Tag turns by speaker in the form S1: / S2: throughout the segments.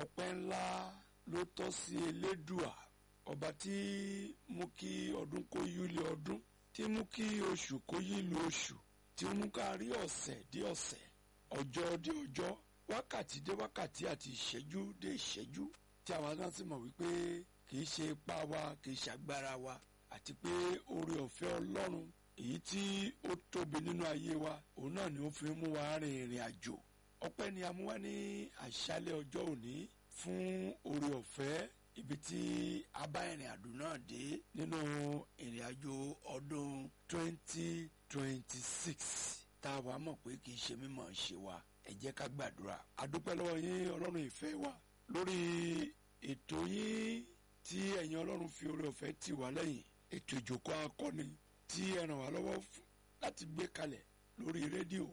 S1: ọpẹ́ ńlá ló tọ́ sí elédùà ọba tí mú kí ọdún kó yílé ọdún tí mú kí oṣù kó yílé oṣù tí mú ká rí ọ̀sẹ̀ dé ọ̀sẹ̀ ọjọ́ dé ọjọ́ wákàtí dé wákàtí àti ìṣẹ́jú dé ìṣẹ́jú tí àwa náà sì mọ̀ wípé kì í ṣe ipá wa kì í ṣe agbára wa àti pé oore ọ̀fẹ́ ọlọ́run èyí tí ó tóbi nínú ayé wa òun náà ni ó fi mú wa rin ìrìn àjò ọpẹ́ ni a mú wá ní àṣálẹ́ ọjọ́ òní fún oore ọ̀fẹ́ ibi tí a bá ìrìn àjò náà dé nínú ìrìn àjò ọdún 2026 tá a wàá mọ̀ pé kì í ṣe mímọ̀ ṣe wa ẹ jẹ́ ká gbàdúrà a dúpẹ́ lọ́wọ́ yín ọlọ́run ìfẹ́ wa lórí ètò yín tí ẹ̀yin ọlọ́run fi oore ọ̀fẹ́ tì wá lẹ́yìn ètò ìjókòó akọni tí ẹ ràn wá lọ́wọ́ láti gbé kalẹ̀ lórí rédíò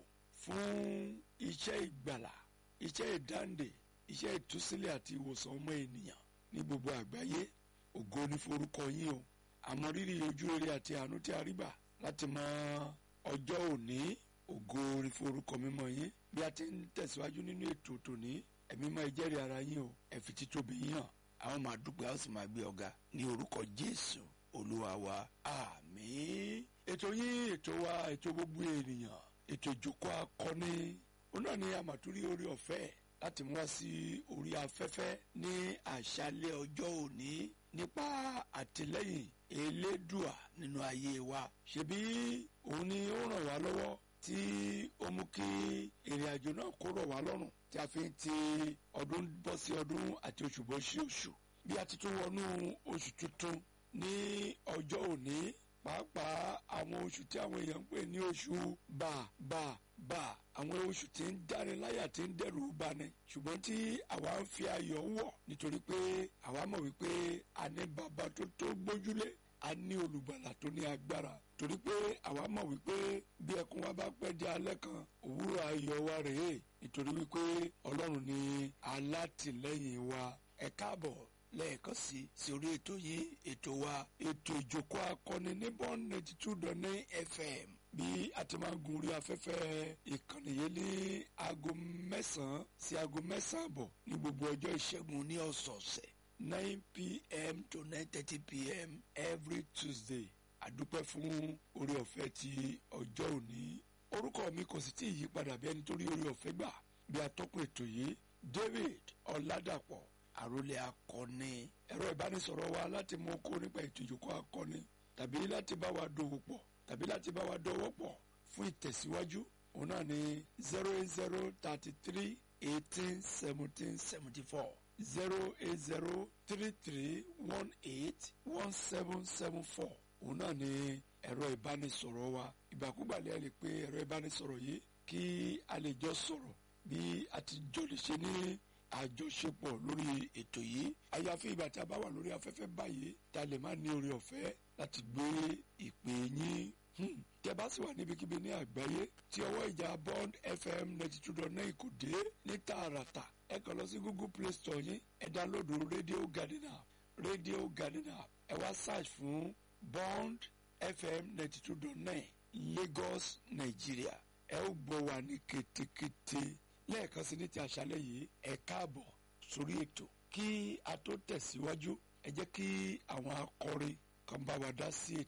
S1: fún iṣẹ́ ìgbàlà iṣẹ́ ìdáǹdè iṣẹ́ ìtúsílẹ̀ àti ìwòsàn ọmọ ènìyàn ní gbogbo àgbáyé ògo ní forúkọ yín o àmọ́ rírì ojú rere àti àánú tí a rí gbà láti mọ ọjọ́ òní ògo ní forúkọ mímọ́ yín bí a ti ń tẹ̀síwájú nínú ètò tòní ẹ̀mí máa jẹ́rìí ara yín o ẹ fi títóbi yín hàn àwọn máa dúpẹ́ àwọn sì máa gbé ọ̀gá ní orúkọ Jésù olúwa wa àmín ètò yín ètò wa ètò gbogbo ènìyàn ètò ìjókòó akọni òun náà ni àmàtúrí orí ọ̀fẹ́ láti mú wá sí orí afẹ́fẹ́ ní àṣálẹ́ ọjọ́ òní nípa àtìlẹ́yìn elédùà nínú ayé wa ṣebí òun ni ó ràn wá lọ́wọ́ tí ó mú kí ìrìn àjò náà kó rọ̀ wá lọ́rùn tí a fi ń ti ọdún bọ́ sí ọdún àti oṣù bọ́ sí oṣù bí a ti tún wọnú oṣù tuntun ní ọjọ́ òní pàápàá àwọn oṣù tí àwọn èèyàn ń pè ní oṣù bàbàbà àwọn oṣù tí ń dáni láyà tí ń dẹrù bani ṣùgbọ́n tí àwa ń fi ayọ̀ wọ̀ nítorí pé àwa mọ̀ wípé a ní bàbá tó tó gbójúlé a ní olùgbàlà tó ní agbára torí pé àwa mọ̀ wípé bí ẹkún wa bá pẹ́ di alẹ́ kan òwúrọ̀ ayọ̀ wa rèé nítorí wípé ọlọ́run ni alátìlẹ́yìn wa ẹ káàbọ̀ lẹ́ẹ̀kan sí sí orí ètò yìí ètò wa ètò ìjókòó akọni ní bond ninety two dot nine fm bí a ti máa gun orí afẹ́fẹ́ ìkànnì yìí ní aago mẹ́sàn-án sí aago mẹ́sàn-án àbọ̀ ní gbogbo ọjọ́ ìṣẹ́gun ní ọ̀sọ̀ọ̀sẹ̀ nine pm to nine thirty pm every tuesday àdúpẹ́ fún orí ọ̀fẹ́ ti ọjọ́ òní orúkọ mi kò sì tí ì yí padà bí ẹni tó rí orí ọ̀fẹ́ gbà bí atọ́kùn ètò yìí david ọ̀làdàpọ̀ àròlé akọni ẹ̀rọ ìbánisọ̀rọ̀ wa láti mú kó nípa ètò ìjókòó akọni tàbí láti bá wa dòwò pọ̀ tàbí láti bá wa dọwọ́ pọ̀ fún ìtẹ̀síwájú òun náà ní zero eight zero thirty three eighteen seventeen seventy four zero eight zero three three one eight one seven seven four òun náà ní ẹ̀rọ ìbánisọ̀rọ̀ wa ìgbàkúgbàlẹ̀ ẹ lè pe ẹ̀rọ ìbánisọ̀rọ̀ yìí kí a lè jọ sọ̀rọ̀ bí a ti jọ lè ṣe ní àjọṣepọ̀ lórí ètò yìí àyàfi ìgbà tí a bá wà lórí afẹ́fẹ́ báyìí tá a lè má ní oore ọ̀fẹ́ láti gbé ìpè yín tẹ́ bá sì wà níbikíbi ní àgbáyé tí ọwọ́ ìjà bond fm ninety two dot nine kò dé ní tààràtà ẹ kàn lọ sí google play store yín ẹ dánlódù radio garden app radio garden app ẹ wá search fún bond fm ninety two dot nine lagos nigeria ẹ ó gbọ́ wa ní ketekete lẹ́ẹ̀kan sí ní ti àṣálẹ́ yìí ẹ káàbọ̀ sórí ètò kí a tó tẹ̀síwájú ẹ jẹ́ kí àwọn akọrin kan bá wa dá sí ètò.